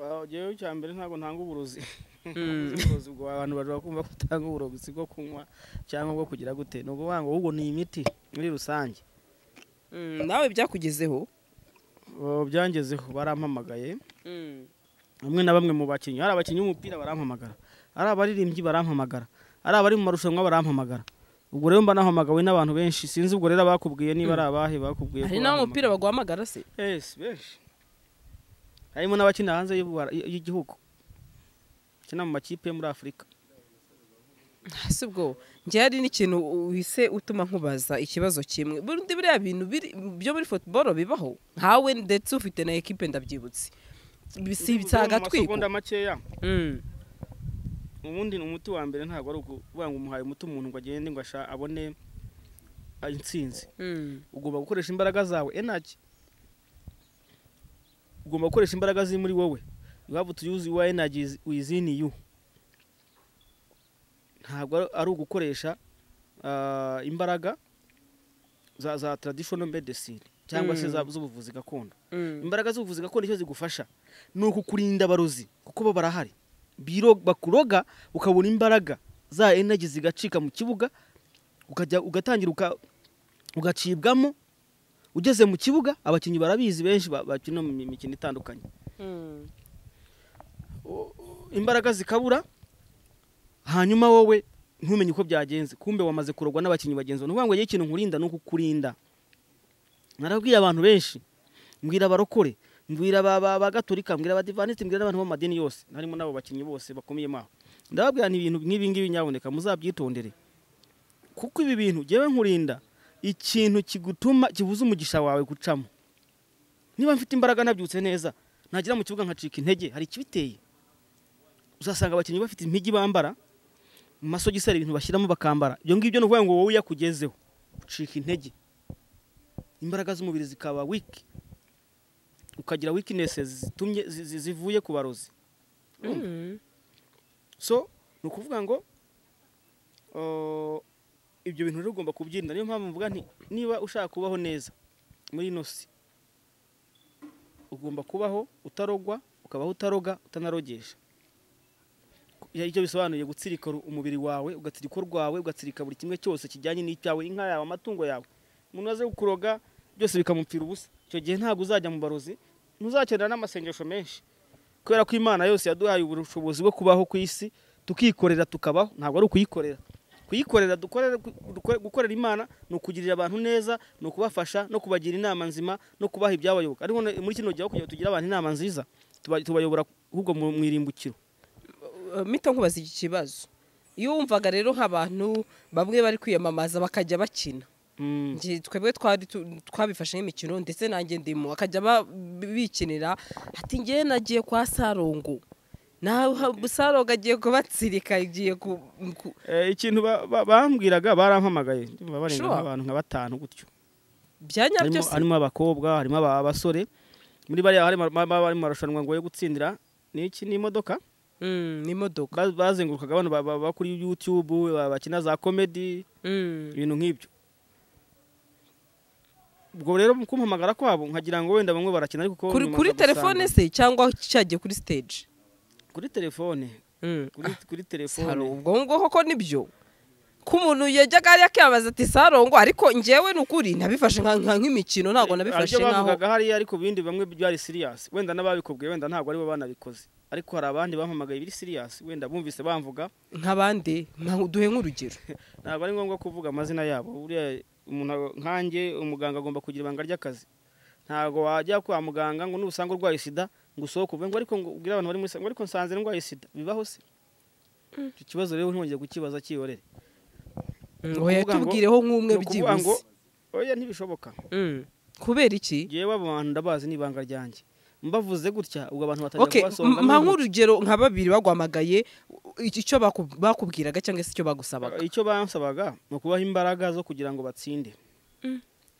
Ah, Jyewe icya mbere ntabwo ntanga uburozi Mm. uburozi bwa abantu bashobora kumva ko utanga uburozi si bwo kunywa cyangwa bwo kugira gute ni ukuvuga ngo ahubwo ni imiti muri rusange Mm, nawe byakugezeho Oh, byangezeho barampamagaye bamwe na bamwe mu bakinnyi ari abakinnyi b'umupira barampamagara ari abaririmbyi barampamagara ari abari mu marushanwa barampamagara ubwo rero mba nahamagawe n'abantu benshi sinzi ubwo rero bakubwiye niba ari abahe bakubwiye ko hari barampamagara. n'aho umupira baguhamagara se Yes, benshi harimo n'abakina hanze y'u Rwanda- y'igihugu bakina mu makipe yo muri afurika si ubwo njye hari n'ikintu wise utuma nkubaza ikibazo kimwe bundi biriya bintu biri- byo muri futuboro bibaho nkawe ndetse ufite na ekipe ndabyibutse si ibitsagatwiko amasegonda makeya ubundi ni umuti wa mbere ntabwo ari ukuvuga ngo umuhaye umuti umuntu ngo agende ngo asha- abone ah, intsinzi ugomba gukoresha imbaraga zawe enaki ugomba gukoresha imbaraga ziri muri wowe you have to use your energies within you ntabwo ari- ari ugukoresha ah, imbaraga za za traditional medicine cyangwa se Mm. za- z'ubuvuzi gakondo imbaraga z'ubuvuzi gakondo icyo zigufasha ni ukukurinda abarozi kuko bo barahari Biro- bakuroga ukabona imbaraga za energy zigacika mu kibuga ukajya ugatangira uka- ugacibwamo ugeze mu kibuga abakinnyi barabizi benshi ba- bakina mu mi- mikino itandukanye imbaraga zikabura hanyuma wowe ntumenye uko byagenze kumbe wamaze kurogwa n'abakinnyi bagenzi bawe ni ukuvuga ngo yewe ikintu nkurinda ni ukukurinda narabwiye abantu benshi mbwira abarokore mbwira ba ba- ba gaturika mbwira abadivaniti mbwira n'abantu b'amadini yose harimo n'abo bakinnyi bose bakomeyemo aho ndababwira ni ibintu nk'ibi ngibi nyaboneka muzabyitondere kuko ibi bintu ngewe nkurinda ikintu kigutuma kibuza umugisha wawe gucamo niba mfite imbaraga nabyutse neza nagera mu kibuga nkacika intege hari ikibiteye uzasanga abakinnyi bafite impigi bambara mu masogisi hari ibintu bashyiramo bakambara ibyo ngibyo ni ukuvuga ngo wowe yakugezeho ucika intege imbaraga z'umubiri zikaba wiki ukagira wikinesi zitumye zi- zi- zivuye ku barozi so ni ukuvuga ngo uh, ibyo bintu rero ugomba kubyirinda niyo mpamvu mvuga nti niba ushaka kubaho neza muri ino si ugomba kubaho utarogwa ukabaho utaroga utanarogesha Ya- icyo bisobanuye gutsirika ru- umubiri wawe ugatsirika urwawe ugatsirika buri kimwe cyose kijyanye n'icyawe inka yawe amatungo yawe umuntu aze kukuroga byose bikamupfira ubusa icyo gihe ntabwo uzajya mu barozi ntuzakenera n'amasengesho menshi kubera ko imana yose yaduhaye ubushobozi bwo kubaho ku isi tukikorera tukabaho ntabwo ari ukuyikorera kuyikorera dukorere- dukore- gukorera imana ni ukugirira abantu neza ni ukubafasha no kubagira inama nzima no kubaha ibyabayoboka ariko ne- muri kino gihe aho kugira ngo tugire abantu inama nziza tuba- tubayobora ahubwo mu mu irimbukiro mita nkubaza iki kibazo iyo wumvaga rero nk'abantu bamwe bari kwiyamamaza bakajya bakina Mm. Njye twebwe twari tu- twabifashe nk'imikino ndetse nanjye ndimo bakajya ba- bikinira ati ngewe nagiye kwa sarongo nawe sarongo agiye kubatsirika agiye ku ku- Eh, ikintu ba- ba- bambwiraga barampamagaye ndumva barenga Sure. nk'abantu nka batanu gutyo bya nyabyo harimo se harimo abakobwa harimo aba- abasore muri bariya harimo baba bari mu marushanwa ngo yo gutsindira ni iki ni imodoka Mm, ni imodoka Ba- bazengurukaga bano ba- ba- ba kuri youtube ba- bakina za comedy Mm. ibintu nk'ibyo ubwo rero mu kumpamagara kwabo nkagira ngo wenda bamwe barakina ariko ko kuri nyuma kuri nza gusanga- telefone se cyangwa cyagiye kuri stage kuri telefone Mm. kuri kuri Saro, telefone ubwo ngubwo koko nibyo ko umuntu yajyaga yakibaza ati sarongo ariko njyewe ni ukuri nabifashe nka- nka nk'imikino ntabwo nabifashe Haribyo nk'aho bavugaga hariya ariko ibindi bamwe byari serious wenda n'ababikubwiye wenda ntabwo aribo banabikoze ariko hari abandi bampamagaye biri serious wenda bumvise bamvuga nk'abandi nka- duhe nk'urugero ntabwo ari ngombwa kuvuga amazina yabo buriya umuntu ag- nkanjye umuganga agomba kugira ibanga ry'akazi ntabwo wajya kwa muganga ngo nubusanga urwaye sida ngo usohoke uve ngo ariko ngo ubwire abantu bari muri sida ngo ariko nsanze ndwaye sida bibaho se icyo kibazo rero ntongeye kukibaza cyihorere ngo ukuvuga ngo- yatubwireho nk'umwe ni ukuvuga ngo byibuze oya ntibishoboka Mm. kubera iki yewe abo bantu ndabazi n'ibanga ryanjye mbavuze gutya ubwo abantu batangira okay kubasohoza mpa nk'urugero nka babiri bagwamagaye icyo baku- bakubwiraga cyangwa se icyo bagusabaga icyo bansabaga ni ukubaha imbaraga zo kugira ngo batsinde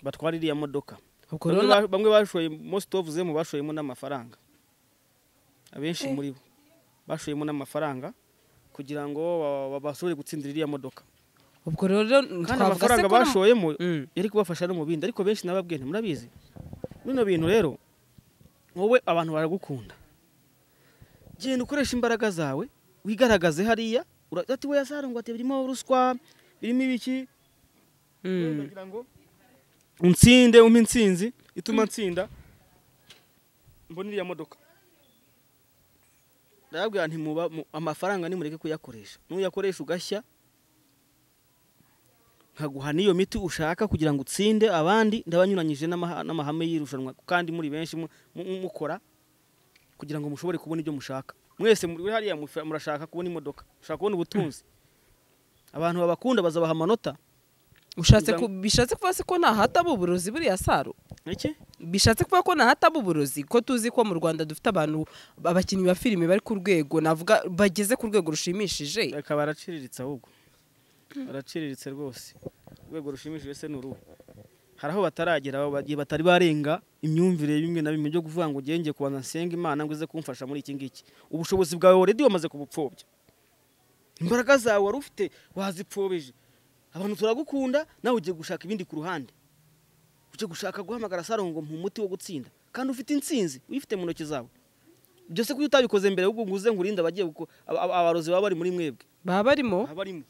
batware iriya modoka ubwo bamwe rero na- ba- bamwe bashoye most of them bashoyemo n'amafaranga abenshi muri bo bashoyemo n'amafaranga kugira ngo ba- ba- bashobore gutsindira iriya modoka ubwo rero kandi twavuga se amafaranga ko na- bashoyemo Mm. yari kubafasha no mu bindi ariko benshi nababwiye nti murabizi bino bintu rero wowe abantu baragukunda genda ukoresha imbaraga zawe wigaragaze hariya ura- ati we yasarangwa ati birimo ruswa birimo ibiki Mm. ndagira ngo unsinde umpe intsinzi ituma nsinda mbona iriya modoka ndababwira nti muba mu- amafaranga nimureke kuyakoresha nuyakoresha ugashya nkaguha n'iyo miti ushaka kugira ngo utsinde abandi ndabanyuranyije n'amaha- n'amahame y'irushanwa kandi muri benshi mu- mu- mukora kugira ngo mushobore kubona ibyo mushaka mwese muri hariya mufa- murashaka kubona imodoka mushaka kubona ubutunzi abantu babakunda bazabaha amanota ushatse ku- bishatse kuvuga se ko ntahataba uburozi buriya saro iki bishatse kuvuga ko nahataba uburozi ko tuzi ko mu rwanda dufite abantu abakinnyi ba filime bari ku rwego navuga bageze ku rwego rushimishije akaba araciriritse ahubwo araciriritse rwose urwego rushimishije se ni uruhu hari aho bataragera abo bagiye batari barenga imyumvire bimwe na bimwe byo kuvuga ngo ugenge kubanza nsenga imana ngo ize kumfasha muri iki ngiki ubushobozi bwawe already wamaze kubupfobya imbaraga zawe wari ufite wazipfobeje abantu turagukunda nawe ugiye gushaka ibindi ku ruhande ugiye gushaka guhamagara saro ngo mpa umuti wo gutsinda kandi ufite intsinzi uyifite mu ntoki zawe byose kuyo utabikoze mbere ahubwo ngo uze nkurinde abagiye guko- aba- aba- abarozi baba bari muri mwebwe baba barimo abarimo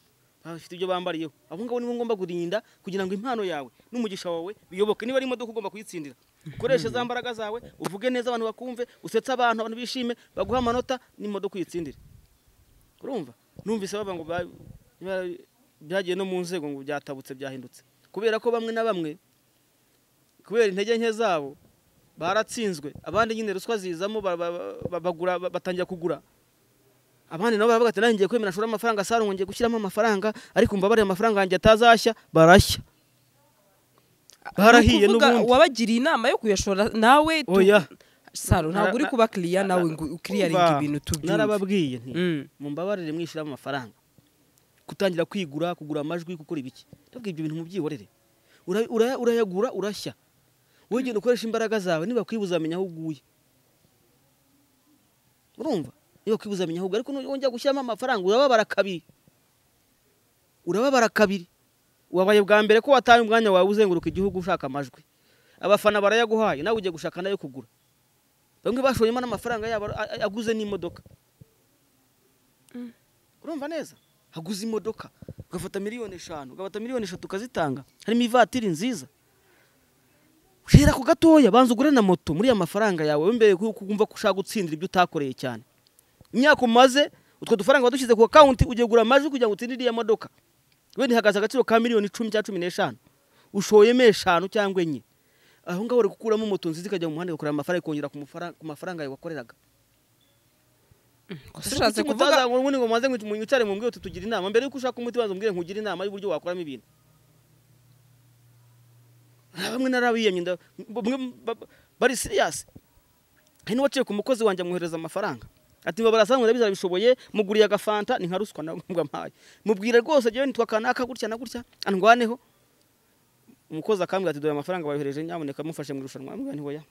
bafite ibyo bambariyeho abo ngabo nibo ngomba kurinda kugira ngo impano yawe n'umugisha wawe biyoboke niba ari imodoka ugomba kuyitsindira ukoreshe za mbaraga zawe uvuge neza abantu bakumve usetse abantu abantu bishime baguha amanota n'imodoka uyitsindire urumva numvise bavuga ngo ba- ba- byagiye no mu nzego ngo byatabutse byahindutse kubera ko bamwe na bamwe kubera intege nke zabo baratsinzwe abandi nyine ruswa zizamo ba- ba- ba- bagura ba- batangira kugura abandi nabo baravuga ati nanjye ngiye kwemera nshoramo amafaranga saro ngo ngiye gushyiramo amafaranga ariko mbabare amafaranga yanjye atazashya barashya barahiye Ni ukuvuga n'ubundi wabagiriye inama yo kuyashora nawe tu- oya saro ntabwo uri Na- kuba kiriya nawe ngo ukiriyaringe Umva, ibintu tubyumve narababwiye nti Mm. mumbabarire mwishyiramo amafaranga gutangira kwigura kugura amajwi gukora ibiki ndabwiye ibyo bintu mubyihorere Ura- ura- urayagura urashya wowe genda ukoresha imbaraga zawe niba kwibuza amenya aho uguye urumva niba kwibuza amenya aho uguye ariko nongera gushyiramo amafaranga urababara kabiri urababara kabiri wabaye bwa mbere ko wataye umwanya wawe uzenguruka igihugu ushaka amajwi abafana barayaguhaye nawe ugiye gushaka nayo kugura bamwe bashoyemo n'amafaranga yabo a- a- aguze n'imodoka urumva neza haguze imodoka ugafata miliyoni eshanu ugafata miliyoni eshatu ukazitanga harimo ivatiri nziza hera ku gatoya banza ugure na moto muri ya mafaranga yawe we mbere yuko wumva ko ushaka gutsindira ibyo utakoreye cyane imyaka umaze utwo dufaranga wadushyize ku akawunti ugiye kugura amajwi kugira ngo utsindire iya modoka wenda ihagaze agaciro ka miliyoni icumi cyangwa cumi n'eshanu ushoyemo eshanu cyangwa enye aho ngaho uri gukuramo moto nziza ikajya mu muhanda igakorera amafaranga ikongera ku mufara- ku mafaranga yawe wakoreraga ushatse Kuki kuvuga mutaza ngo ubundi ngo mubanze ngo mwicare mumbwire uti tugira inama mbere yuko ushaka umuti banza umbwire nkugire inama y'uburyo wakoramo ibintu Hari bamwe narabiyemye nda- bamwe ba- ba- bari serious hari n'uwaciye ku mukozi wanjye amwohereza amafaranga ati mbabara sanzwe ndabizi arabishoboye muguriye agafanta ni nka ruswa nawe mbwa mpaye mubwire rwose jyewe nitwa kanaka gutya na gutya andwaneho umukozi akambwira ati dore amafaranga bayohereje nyamuneka mufashe mu irushanwa ambwira nti hoya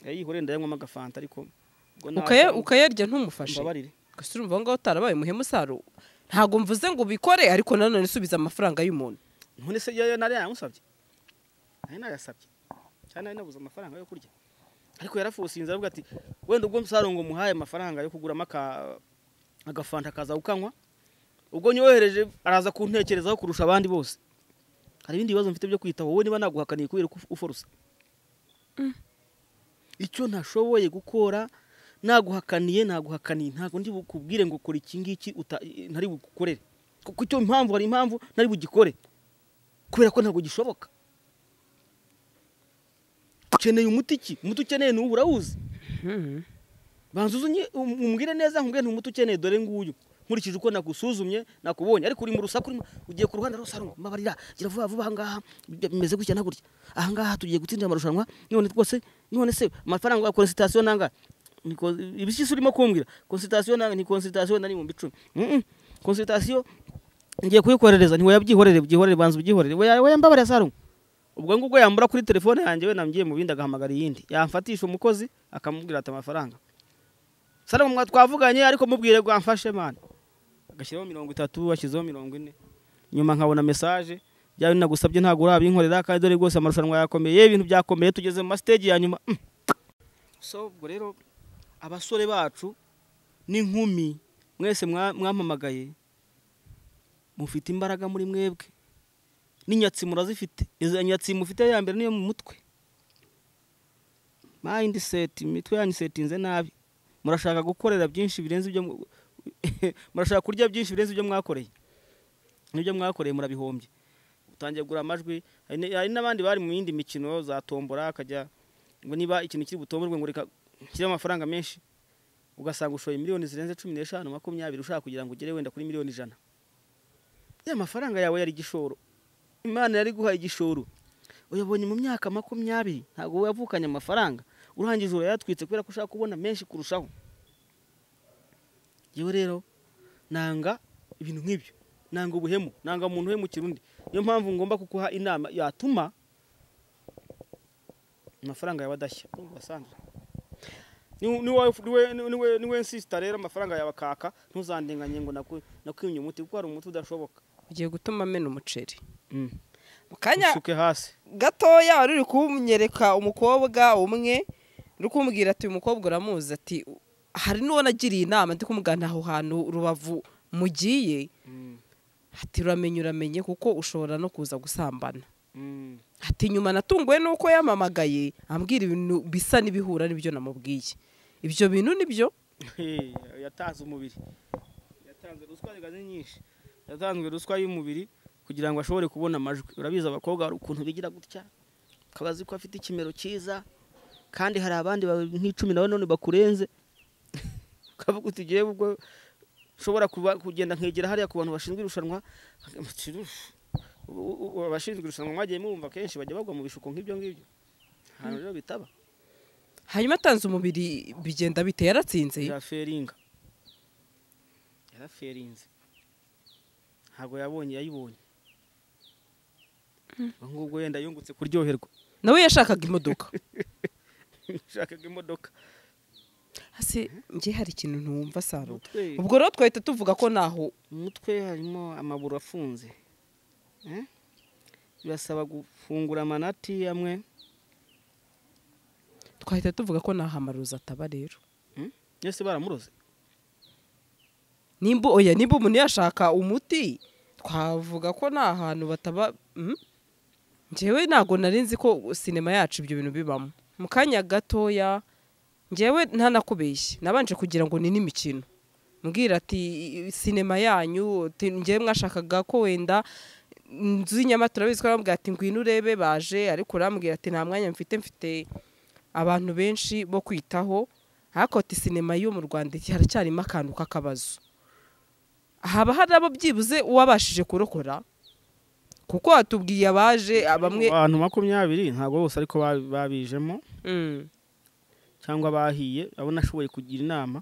yayihoreye ndayanywamo agafanta ariko ubwo nta- ukaya- ukayarya ntumufashe mbabarire gusa urumva aho ngaho utarabaye umuhemu saro ntabwo mvuze ngo ubikore ariko nanone subiza amafaranga y'umuntu none se yo nari yamusabye nari nayasabye cyane nari nabuze amafaranga yo kurya ariko yarafusinze aravuga ati wenda ubwo msarongo muhaye amafaranga yo kuguramo aka- agafanta akaza ukanywa ubwo nyohereje araza kuntekerezaho kurusha abandi bose hari ibindi bibazo mfite byo kwitaho wowe niba naguhakaniye kubera ko uforusa icyo ntashoboye gukora naguhakaniye naguhakaniye ntabwo ndi bukubwire ngo kora iki ngiki uta- ntari bugukorere kuko icyo impamvu hari impamvu ntari bugikore kubera ko ntabwo gishoboka ukeneye umuti ki umuti ukeneye n'uwo urawuzi banza uzunye umbwire neza nkubwire nti umuti ukeneye dore nguyu nkurikije uko nagusuzumye nakubonye ariko uri mu rusaku urimo ugiye ku ruhande rwose arimo mbabarira gira vuba vuba ahangaha bimeze gutya na gutya ahangaha tugiye gutsindira amarushanwa none rwose none se amafaranga ya konsitasiyo nangahe Ni kon- ibishyitsi urimo kumbwira konsitasiyo nangahe ni konsitasiyo na n'ibihumbi icumi Mm-mm. konsitasiyo ngiye kuyikoherereza ntiwe yabyihorere byihorere banza ubyihorere we we mbabarira sarumu ubwo ngubwo yambura kuri telefone yanjye we nambyiye mu bindi agahamagara iyindi yamfatisha umukozi akamubwira ati amafaranga sarumu mwa twavuganye ariko mubwire ngo amfashe mani agashyiraho mirongo itatu ashyizeho mirongo ine nyuma nkabona mesaje byawe nagusabye ntabwo urabinkorera kandi dore rwose amarushanwa yakomeye ibintu byakomeye tugeze mu masiteji ya nyuma Mm. so ubwo rero abasore bacu n'inkumi mwese mwa- mwampamagaye mufite imbaraga muri mwebwe n'inyatsi murazifite izo nyatsi mufite ya mbere niyo mu mutwe mindset imitwe yanyu isetinze nabi murashaka gukorera byinshi birenze ibyo mu- murashaka kurya byinshi birenze ibyo mwakoreye n'ibyo mwakoreye murabihombye utangiye kugura amajwi hari n- hari n'abandi bari mu yindi mikino za tombora akajya ngo niba ikintu kiri butomborwe ngo reka nshyiremo amafaranga menshi ugasanga ushoye miliyoni zirenze cumi n'eshanu makumyabiri ushaka kugira ngo ugere wenda kuri miliyoni ijana ya mafaranga yawe yari igishoro imana yari guhaye igishoro uyabonye mu myaka makumyabiri ntabwo wavukanye amafaranga urangije urayatwitse kubera ko ushaka kubona menshi kurushaho yewe rero nanga ibintu nk'ibyo nanga ubuhemu nanga umuntu uhemukira undi niyo mpamvu ngomba kuguha inama yatuma amafaranga yawe adashya nubwo wasanzwe ni- ni wowe- ni wowe- ni wowe- ni wowe nsisita rero amafaranga yawe akaka ntuzandenganye ngo naku- nakwimye umuti kuko hari umuti udashoboka ugiye gutuma amena umuceri mu kanya usuke hasi gatoya wari uri kunyereka umukobwa umwe uri kumubwira ati uyu mukobwa uramuzi ati hari n'uwo nagiriye inama ndi kumugana aho hantu rubavu mugiye ati uramenye uramenye kuko ushobora no kuza gusambana ati nyuma natunguwe nuko yamamagaye ambwira ibintu bisa n'ibihura n'ibyo namubwiye ibyo bintu nibyo Hey, yatanze umubiri yatanze ruswa zigaze nyinshi yatanzwe ruswa y'umubiri kugira ngo ashobore kubona amajwi urabizi abakobwa hari ukuntu bigira gutya kabazi ko afite ikimero cyiza kandi hari abandi ba- nk'icumi nawe none bakurenze ukavuga uti "Jyewe ubwo nshobora kuba- kugenda nkegera hariya ku bantu bashinzwe irushanwa Uti, "Uff, u- u- u- abashinzwe irushanwa mwagiye mubumva kenshi bajya bagwa mu bishuko nk'ibyo ngibyo ahantu rero bitaba hanyuma atanze umubiri bigenda bite yaratsinze yaraferinga yaraferinze ntabwo yabonye yayibonye ubwo ngubwo wenda yungutse kuryoherwa nawe yashakaga imodoka nshakaga imodoka hasi njye hari ikintu ntumva saro umutwe ubwo rero twahita tuvuga ko naho umutwe harimo amaburo afunze Eh? birasaba gufungura amanati amwe twahita tuvuga ko naho amarozi ataba rero yose baramuroze nimba oya nimba umuntu yashaka umuti twavuga ko nta hantu bataba mm? njyewe ntabwo nari nzi ko sinema yacu ibyo bintu bibamo mu kanya gatoya njyewe ntanakubeshye nabanje kugira ngo ni n'imikino mbwira ati sinema yanyu ati, njyewe mwashakaga ko wenda inzu y'inyamatara bizwi baramubwira ati ngwino urebe baje ariko urambwira ati nta mwanya mfite mfite abantu benshi bo kwitaho ariko ati sinema yo mu rwanda iki haracyarimo akantu k'akabazo haba hari abo byibuze uwabashije kurokora kuko watubwiye abaje bamwe abantu makumyabiri ntabwo bose ariko ba- babijemo Mm. cyangwa bahiye abo nashoboye kugira inama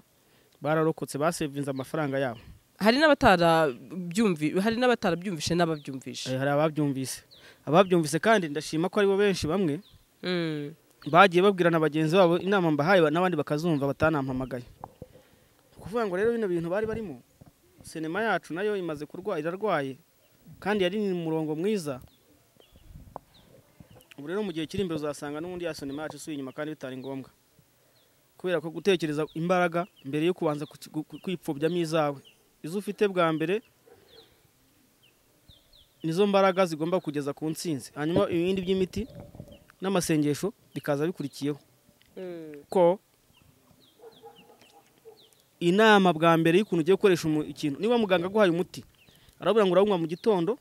bararokotse basevinze amafaranga yabo hari n'abatarabyumvi hari n'abatarabyumvishe n'ababyumvishe Eh, hari ababyumvise ababyumvise kandi ndashima ko aribo benshi bamwe Mm. bagiye babwirana bagenzi babo inama mbahaye ba- n'abandi bakazumva batanampamagaye Ni ukuvuga ngo rero bino bintu bari barimo sinema yacu nayo imaze kurwara irarwaye kandi yari mu murongo mwiza ubu rero mu gihe kiri imbere uzasanga n'ubundi ya sinema yacu isubiye inyuma kandi bitari ngombwa kubera ko gutekereza imbaraga mbere yo kubanza kuki- gu- gu- kwipfobyaho izawe izo ufite bwa mbere nizo mbaraga zigomba kugeza ku ntsinzi hanyuma ibindi by'imiti n'amasengesho bikaza bikurikiyeho ko inama bwa mbere y'ukuntu ugiye gukoresha umu- ikintu niba muganga aguhaye umuti arabura ngo urawunywa mu gitondo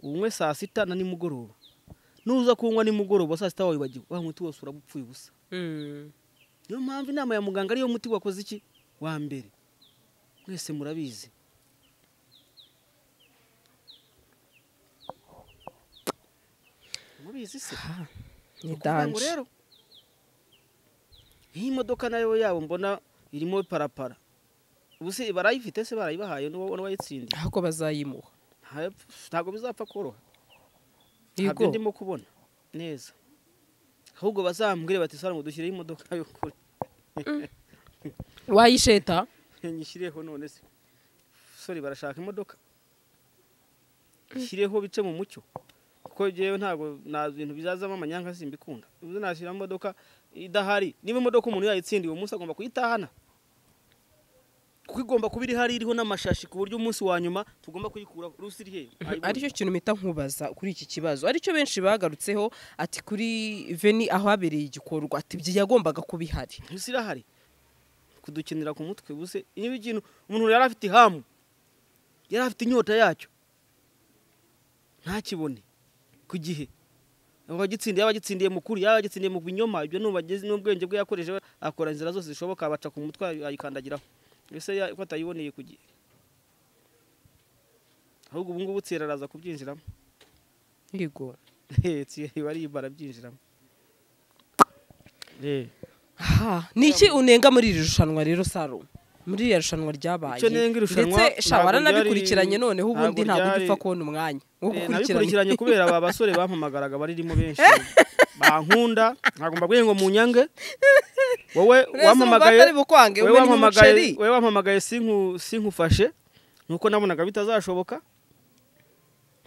uwunywe saa sita na nimugoroba nuza kuwunywa nimugoroba saa sita wawibagiwe wa muti wose uraba upfuye ubusa Mm. niyo mpamvu inama ya muganga ariyo muti wakoze iki wa mbere mwese murabizi murabizi se Ah, ni ni danje rero iyi modoka nayo yabo mbona irimo parapara ubu se barayifite se barayibahaye n'uwo wayitsindiye ahubwo bazayimuha ntabwo bizapfa koroha ntabyo yego ndimo kubona neza ahubwo bazambwire bati sara ngo dushyireho imodoka y'ukuri wayisheta nyishyireho none se sori barashaka imodoka shyireho bice mu mucyo kuko jewe ntabwo nta bintu bizazamo amanyanga simbikunda ubu nashyira imodoka idahari niba imodoka umuntu yayitsindiye uwo munsi agomba kuyitahana kuko igomba kuba iri hari iriho n'amashashi ku buryo umunsi wa nyuma tugomba kuyikuraho rusiri he aricyo kintu mpita nkubaza kuri iki kibazo aricyo benshi bagarutseho ati kuri veni aho habereye igikorwa ati ibyo yagombaga kuba ihari rusiri irahari kudukenera ku mutwe ubuse niba ikintu umuntu yari afite ihamu yari afite inyota yacyo ntakibone ku gihe abagitsindiye yaba agitsindiye mu kuri yaba agitsindiye mu binyoma ibyo nubageze n'ubwenge bwe yakoreshe akora inzira zose zishoboka abaca ku mutwe ayikandagiraho mbese ya- ko atayiboneye ku gihe ahubwo ubu ngubu tsiyeri araza kubyinjiramo yego tsiyeri bariba arabyinjiramo Eh. Ha, ni iki unenga muri iri rushanwa rero saro muri iriya rushanwa ryabaye Icyo nenga irushanwa ndetse sha ntabwo baranabikurikiranye ryari- noneho ubundi ntabwo ntabwo ryari- ujya upfa kubona umwanya wo Eh, gukurikirana nabikurikiranye kubera aba basore bampamagaraga baririmo benshi bankunda ntabwo mbabwiye ngo munyange wowe wampamagaye atari bukwange wowe umenya umuceri wampamagaye- wowe wampamagaye sinku- sinkufashe nuko nabonaga bitazashoboka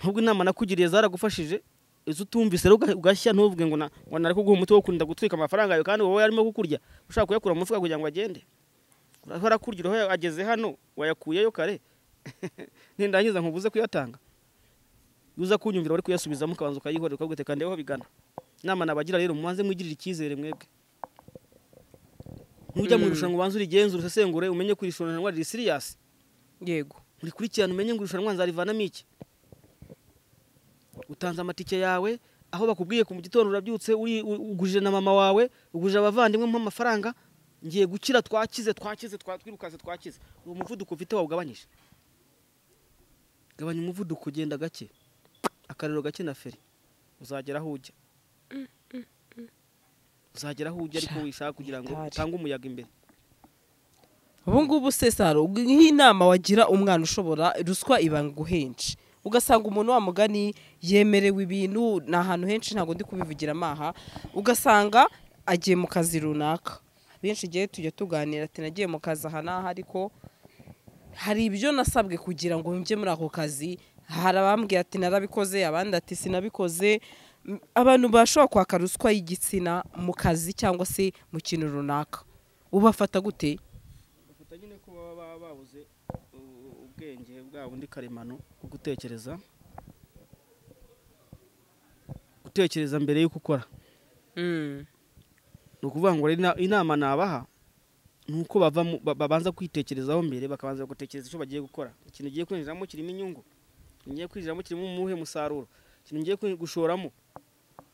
ahubwo inama nakugiriye zaragufashije izo utumvise rero uga- ugashya ntuvuge ngo na- ngo nari kuguha umuti wo kurinda gutwika amafaranga yawe kandi wowe arimo kukurya ushaka kuyakura mu mufuka kugira ngo agende urahora akurya uruhu ageze hano wayakuyeyo kare nindangiza nkubuze kuyatanga iyo uza kunyumvira wari kuyasubizamo ukabanza ukayihorera ukavuga uti kandeho bigana inama nabagira rero mubanze mwigirire icyizere mwebwe nujya mu Mm. irushanwa ubanze urigenzura usesengure umenye ko iri rushanwa riri siriyasi yego urikurikirana umenye ngo irushanwa nzarivanamo iki utanze amatike yawe aho bakubwiye ku gitondo urabyutse uri- u- ugujije na mama wawe ugujije abavandimwe mpa amafaranga ngiye gukira twakize twakize twa- twirukanse twakize uwo muvuduko ufite wawugabanyije gabanya umuvuduko ugenda gake akariro gake na feri uzagera aho ujya uzagera aho ujya ariko wishaka kugira ngo Mitari. utange umuyaga imbere ubu ngubu se saro nk'inama wagira umwana ushobora ruswa ibanga henshi ugasanga umuntu wa mugani yemerewe ibintu ni ahantu henshi ntabwo ndi kubivugira amaha ugasanga agiye mu kazi runaka benshi igihe tujya tuganira ati nagiye mu kazi aha n'aha ariko hari ibyo nasabwe kugira ngo njye muri ako kazi hari abambwira ati narabikoze abandi ati sinabikoze M- abantu bashobora kwaka ruswa y'igitsina mu kazi cyangwa se mu kintu runaka ubafata gute bafata nyine ko baba baba babuze u- ubwenge bwa bundi karemano bwo gutekereza gutekereza mbere y'uko ukora Mm. ni ukuvuga ngo rero ina- inama nabaha ni uko bava mu- ba- babanza kwitekerezaho mbere bakabanza gutekereza icyo bagiye gukora ikintu ugiye kwinjiramo kirimo inyungu ikintu ngiye kwinjiramo kirimo umuhe musaruro ikintu ngiye kwi- gushoramo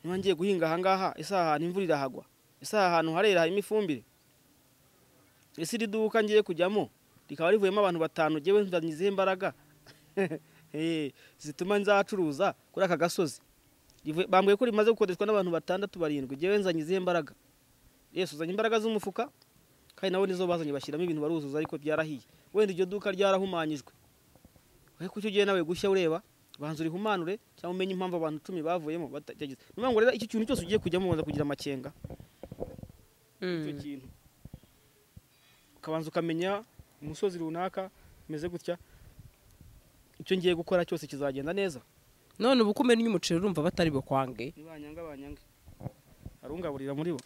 niba ngiye guhinga ahangaha ese aha hantu imvura irahagwa ese aha hantu harera harimo ifumbire ese iri duka ngiye kujyamo rikaba rivuyemo abantu batanu ngewe nzanye izihe imbaraga Eh, zituma nzacuruza kuri aka gasozi Rivuye- bambwiye ko rimaze gukodeshwa n'abantu batandatu barindwi ngewe nzanye izihe imbaraga yesu uzanye imbaraga z'umufuka kandi nabo nizo bazanye bashyiramo ibintu baruzuza ariko byarahiye wenda iryo duka ryarahumanyijwe ariko icyo ugiye nawe gushya ureba banza urihumanure cyangwa umenye impamvu abantu icumi bavuyemo batagize ni ukuvuga ngo rero icyo kintu cyose ugiye kujyamo ubanza kugira amakenga icyo Mm. kintu ukabanza ukamenya umusozi runaka umeze gutya icyo ngiye gukora cyose kizagenda neza none ubu ko umenya umuceri urumva batari bukwange nibanyanga banyange hari ungaburira muri bo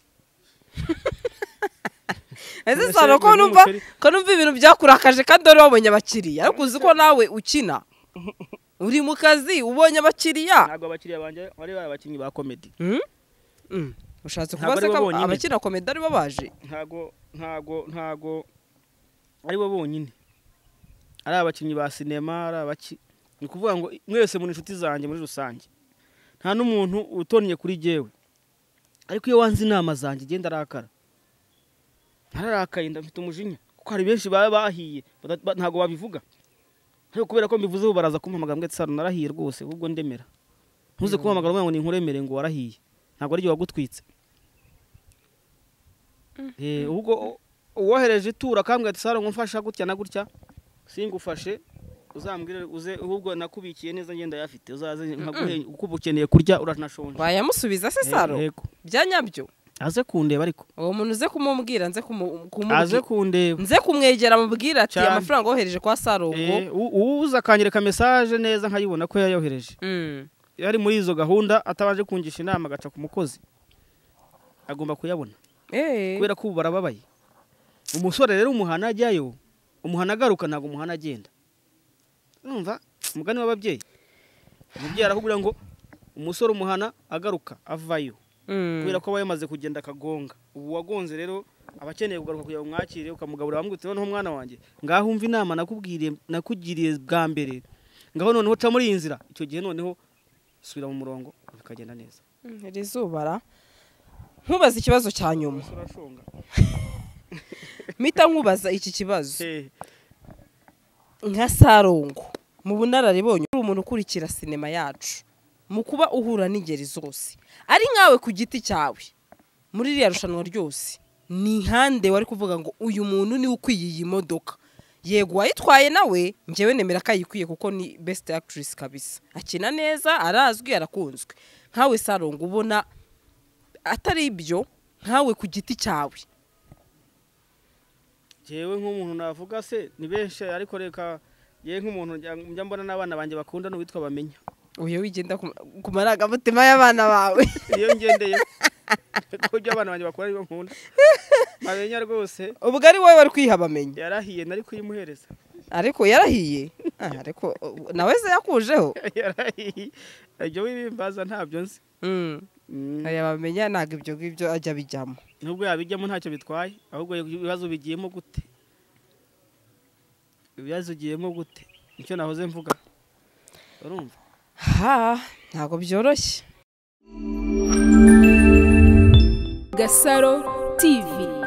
ese Umuceri sano ko urumva numva n'umuceri. ko numva ibintu byakurakaje kandi wari wabonye abakiriya ariko uzi ko nawe ukina uri mu kazi ubonye abakiriya ntabwo abakiriya banjye bari bari abakinnyi ba komedi Mm? Mm. ushatse Ntabwo kubaza ari ko bo bonyine. abakina komedi ari bo baje ntago ntago ntago ari bo bonyine ari abakinnyi ba sinema ari abaki ni ukuvuga ngo mwese muri inshuti zanjye muri rusange nta n'umuntu utonnye kuri jyewe ariko iyo wanze inama zanjye igenda arakara ntararakaye ndafite umujinya kuko hari benshi baba bahiye bada- ba- ntago babivuga ariko kubera ko mbivuzeho baraza kumpamagara mbwira ati saro narahiye rwose ahubwo ndemera ntuze kumpamagara uvuga ngo ni inkuremere ngo warahiye ntabwo ari jye wagutwitse Eh, ubwo uwohereje ituro akambwira ati saro ngo mfasha gutya na gutya singufashe uzambwire uze ahubwo nakubikiye neza ngenda yafite uzaze nkaguhe uko uba ukeneye kurya uranashonje bayamusubiza se Eh, saro yego. bya nyabyo aze kundeba ariko uwo muntu uze kumubwira nze kumu- aze kumubwira kundeba nze kumwegera mubwira ati Cyane. amafaranga wohereje kwa saro ngo Eh, u- uwuza akanyereka mesaje neza nkayibona ko yayohereje Mm. yari muri izo gahunda atabanje kungisha inama agaca ku mukozi agomba kuyabona Eh. kubera ko ubu barababaye umusore rero umuhana ajyayo umuhana agaruka ntabwo umuhana agenda urumva umugani w'ababyeyi umubyeyi arakubwira ngo umusore umuhana agaruka avayo Mm. kubera ko aba yamaze kugenda akagonga ubu wagonze rero aba akeneye kugaruka kugira ngo umwakire ukamugaburira wambwira uti noneho mwana wanjye ngaho umva inama nakubwiriye nakugiriye bwa mbere ngaho noneho uca muri iyi nzira icyo gihe noneho subira mu murongo bikagenda neza Mm, iri zuba ra nkubaza ikibazo cya nyuma umusore ashonga mpita nkubaza iki kibazo nka sarongo mu bunararibonye uri umuntu ukurikira sinema yacu mu kuba uhura n'ingeri zose ari nkawe ku giti cyawe muri ririya rushanwa ryose ni ihande wari kuvuga ngo uyu muntu niwe ukwiye iyi modoka yego uwayitwaye nawe ngewe nemera ko ayikwiye kuko ni besite akitirisi kabisa akina neza arazwi arakunzwe nkawe sarongo ubona atari ibyo nkawe ku giti cyawe jewe nk'umuntu navuga se ni benshi ariko reka yewe nk'umuntu njya- njya mbona n'abana banjye bakunda n'uwitwa bamenya uyu wigenda ku- ku marangamutima y'abana bawe iyo ngendeye ko ibyo abana banjye bakora aribyo nkunda bamenya rwose ubwo ari wowe wari kwiha bamenya yarahiye nari kuyimuhereza ariko yarahiye Ah, ariko uh, nawe se yakujeho yarahiye ibyo wibimbaza ntabyo nzi Mm. Mm. aya bamenya ntabwo ibyo ngibyo ajya bijyamo nubwo yabijyamo ntacyo bitwaye ahubwo ibibazo bigiyemo gute ibibazo ugiyemo gute nicyo nahoze mvuga urumva ha ntabwo byoroshye Gasaro TV.